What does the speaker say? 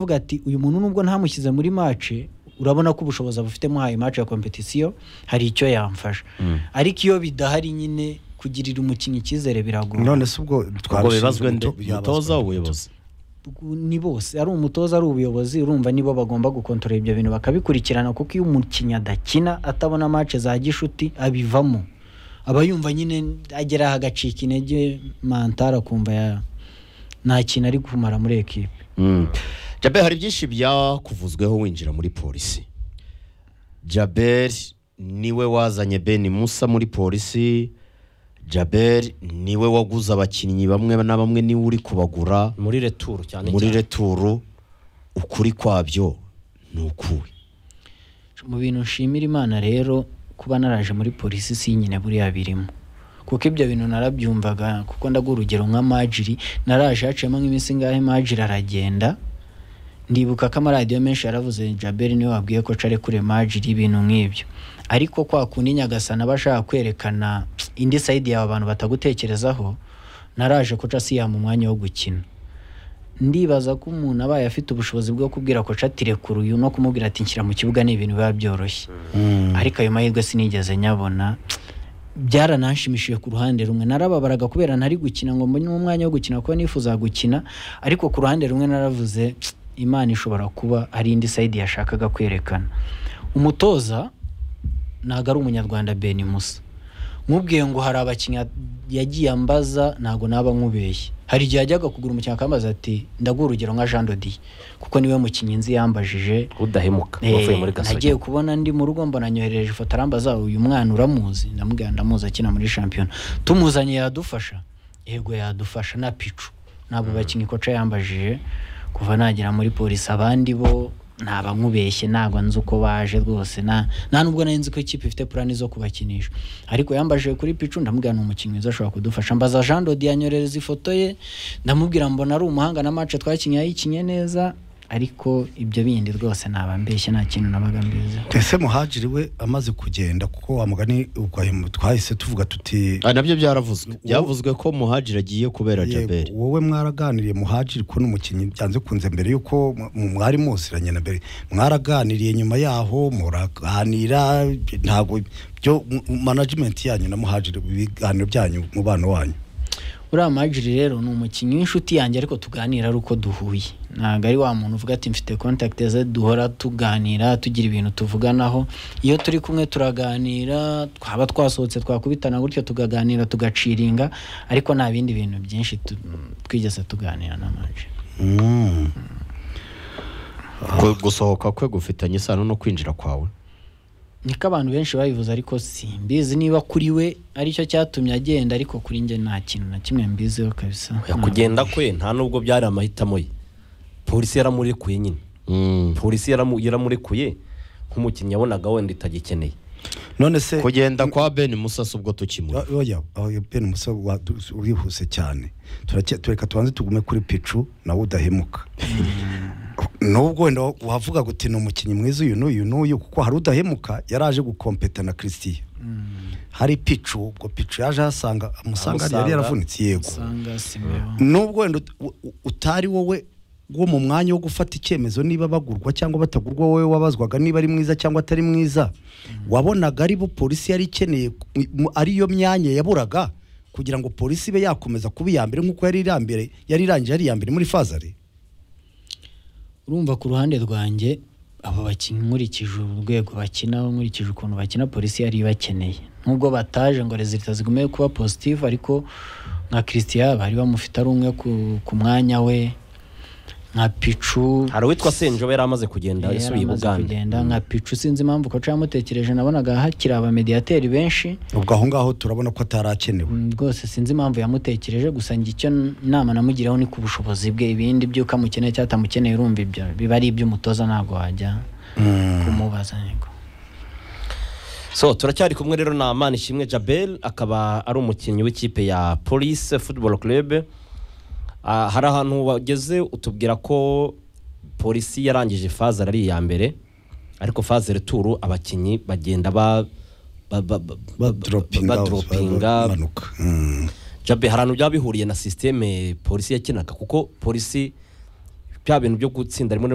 avuga ati uyu muntu nubwo ntamushyize muri mace urabona ko ubushobozi abufite muhaye mace ya kompetisiyo hari icyo yamfasha ariko iyo bidahari nyine kugirira umukinnyi icyizere biragora none se ubwo ubwo twabishinze bibazwe nde umuto- yabazwa umutoza umuto. ubuyobozi ni bose ari umutoza ari ubuyobozi urumva nibo bagomba gukontorora ibyo bintu bakabikurikirana kuko iyo umukinnyi adakina atabona mace za gishuti abivamo aba yumva nyine agera aha agacika intege mantara akumva ya- nta kintu ari kumara muri ekipe Mm. Jabel hari byinshi byakuvuzweho winjira muri polisi Jabel niwe wazanye Ben Musa muri polisi Jabel niwe waguze abakinnyi bamwe na bamwe niwe uri kubagura muri returu cyane muri cyane returu ukuri kwabyo ni ukuwe mu bintu nshimira imana rero kuba naraje muri polisi si nyine buriya birimo kuko ibyo bintu narabyumvaga kuko ndaguha urugero nka majiri naraje haciyemo nk'iminsi ingahe majiri aragenda ndibuka ko amaradiyo menshi yaravuze jaberi niwe wabwiye ko care kure majiri ibintu nk'ibyo ariko kwa kundi nyagasana aba ashaka kwerekana indi sayidi yawe abantu batagutekerezaho naraje koca siyama umwanya wo gukina ndibaza ko umuntu abaye afite ubushobozi bwo kubwira koca ati rekura uyu no kumubwira ati nshyira mu kibuga ni ibintu biba byoroshye ariko ayo mahirwe sinigeze nyabona byarananshimishije ku ruhande rumwe narababaraga kubera ntari gukina ngo mbone umwanya wo gukina kuko nifuza gukina ariko ku ruhande rumwe naravuze "Tsk, imana ishobora kuba ari indi sayidi yashakaga kwerekana umutoza ntabwo ari umunyarwanda beni musa nkubwiye ngo hari abakinnyi yagiye ambaza ntabwo naba nkubeshye hari igihe yajyaga kugura umukinnyi akambaza ati ndaguha urugero nka jean dodiye kuko niwe mukinnyi nzi yambajije udahemuka wavuye muri Eh, nagiye gasogi kubona ndi mu rugo mbona anyoherereje ifoto arambaza uyu mwana uramuzi ndamubwira ndamuzi akina muri shampiyona tumuzanye yadufasha yego yadufasha na picu ntabwo bakinnyi koca yambajije kuva nagera muri polisi abandi bo ntaba nkubeshye ntabwo nzi uko baje rwose na nta nubwo nari nzi ko ikipe ifite purani zo kubakinisha ariko yambajije kuri picu ndamubwira ni umukinnyi mwiza ashobora kudufasha mbaza jean dodi yanyorereza ifoto ye ndamubwira mbona ari umuhanga na mace twakinnye yayikinnye neza ariko ibyo bindi rwose naba mbeshye nta kintu nabaga mbiziho ese muhajiri we amaze kugenda kuko wa mugani ubwo twahise tuvuga tuti Ah, nabyo byaravuzwe Ubu- byavuzwe ko muhajiri agiye kubera yego, Jabel wowe mwaraganiriye muhajiri ko n'umukinnyi byanze kunze mbere y'uko mu- mwari muziranye na mbere mwaraganiriye nyuma yaho muraganira ntabwo byo mu- management yanyu na muhajiri ibiganiro byanyu mubano wanyu uriya majiri rero ni umukinnyi w'inshuti yanjye ariko tuganira ari uko duhuye ntabwo ari wa muntu uvuga ati mfite contact ze duhora tuganira tugira ibintu tuvuganaho iyo turi kumwe turaganira twaba twasohotse twakubitana gutyo tukaganira tugaciringa ariko nta bindi bintu byinshi tu- twigeze tuganira na majiri Mm. Gu- gusohoka kwe gufitanye isano no kwinjira kwawe niko abantu benshi babivuze ariko simbizi niba kuri we aricyo cyatumye agenda ariko kuri njye nta kintu na kimwe mbiziho kabisa Oya, kugenda kwe nta nubwo byari amahitamo ye polisi yaramurekuye nyine Mm. polisi yaramu- yaramurekuye nk'umukinnyi yabonaga wenda itagikeneye none se kugenda kwa Ben Musa si ubwo tukimuri O- oya oya, Ben Musa wa- tu- urihuse cyane Turake- tureka tubanze tugume kuri picu nawe udahemuka nubwo wenda wavuga ngo uti ni umukinnyi mwiza uyu n'uyu n'uyu kuko hari udahemuka yaraje gukompeta na christian hari picu ubwo picu yaje ahasanga amusanga yari Amusanga. yaravunitse yego usanga simeo nubwo wenda ut- u- u- utari wowe wo mu mwanya wo gufata icyemezo niba bagurwa cyangwa batagurwa wowe wabazwaga niba ari mwiza cyangwa atari mwiza wabonaga ari bo polisi yari ikeneye ku- mu- ariyo myanya yaburaga kugira ngo polisi ibe yakomeza kuba iya mbere nk'uko yari iri mbere yari irangiye ari iya mbere muri fazari urumva ku ruhande rwanjye abo bakinnyi nkurikije urwego bakinaho nkurikije ukuntu bakina polisi yari ibakeneye nubwo bataje ngo rezilita zigume kuba positive ariko nka christian bari bamufite ari umwe ku- ku mwanya we nka picu hari uwitwa senjobe yari amaze kugenda yari asubiye i amaze buganda kugenda nka picu sinzi impamvu koca yamutekereje nabonaga hakiri abamediyateri benshi ubwo aho ngaho turabona ko atari akenewe Mm, rwose sinzi impamvu yamutekereje gusa njye icyo nama namugiraho ni ku bushobozi bwe ibindi by'uko amukeneye cyangwa atamukeneye urumva ibyo biba ari iby'umutoza ntabwo wajya kumubaza yego so turacyari kumwe rero na amani ishimwe jabel akaba ari umukinnyi w'ikipe ya police football club Ah, hari ahantu wageze utubwira ko polisi yarangije fazari ari iya mbere ariko fazari turu abakinnyi bagenda ba ba- ba- ba- badropinga ba- badropinga. bamanuka Mm. jabe hari ahantu byaba bihuriye na sisiteme polisi yakinaga kuko polisi bya bintu byo gutsinda rimwe na